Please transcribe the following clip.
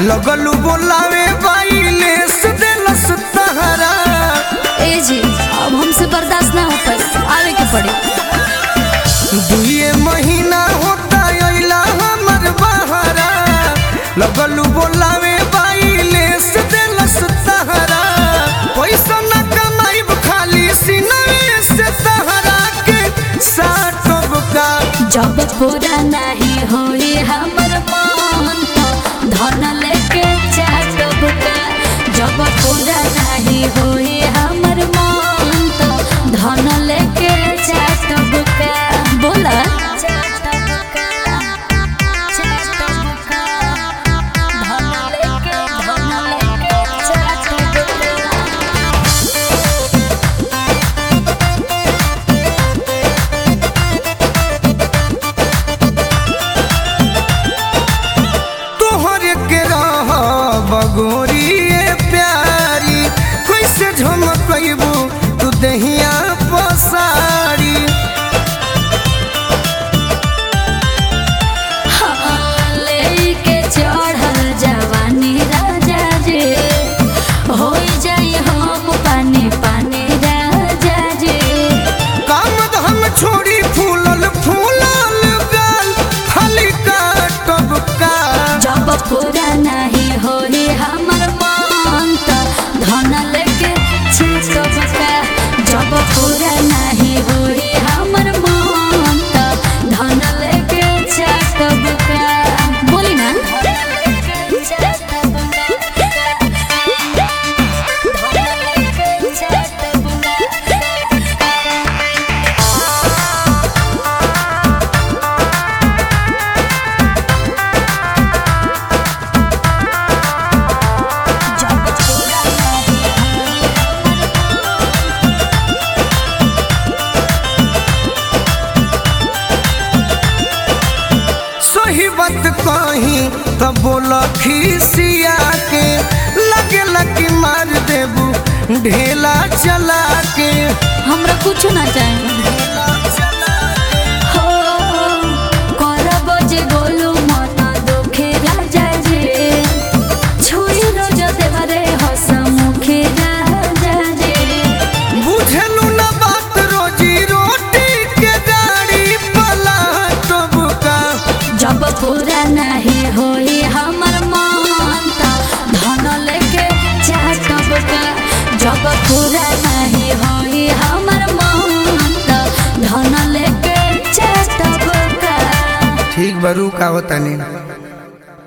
लगलू बोलावे बाइले से देलस तहरा ए जी अब हमसे बर्दाश्त ना हो पाई आवे के पड़ी दुए महीना होता अइला हमर बहरा लगलू बोलावे बाइले से देलस तहरा पैसा न कमाइब खाली सिनवे से तहरा के साटब का जब पूरा नहीं होई हमर मन तो धन लेके चाटब का जब पूरा नहीं होई हमर मन तो धन लेके चाटब का बोला चाटब का चाटब का धन लेके धन लेके चाटब का तोहर के रह बगोरिए प्यारी कैसे झमकबू तू दहिया पसारी लेके चढ़ल जवानी राजा जे होई जाई हम पानी पानी राजा जे काम हम छोड़ी फूलल फूलल गाल खाली काटब का जब पूरा नहीं होई हमर मन त धन लेके छिकब का जब पूरा नहीं होई हमर मन त धन लेके छिकब का बोली ना सही बात कही त बोल खिसिया के लगे लगी मार देबू ढेला चला के हमरा कुछ ना चाहे हो करब जे गोलू मन दुखे राजा जे छुई रोज देवरे हस मुखे राजा जे बुझलू न बात रोजी रोटी के गाड़ी पलाटब का जब पूरा नहीं होई हमर मन त धन लेके चाटब का जब पूरा नहीं होई हमर मन त धन लेके चाटब का ठीक बरू का होता नहीं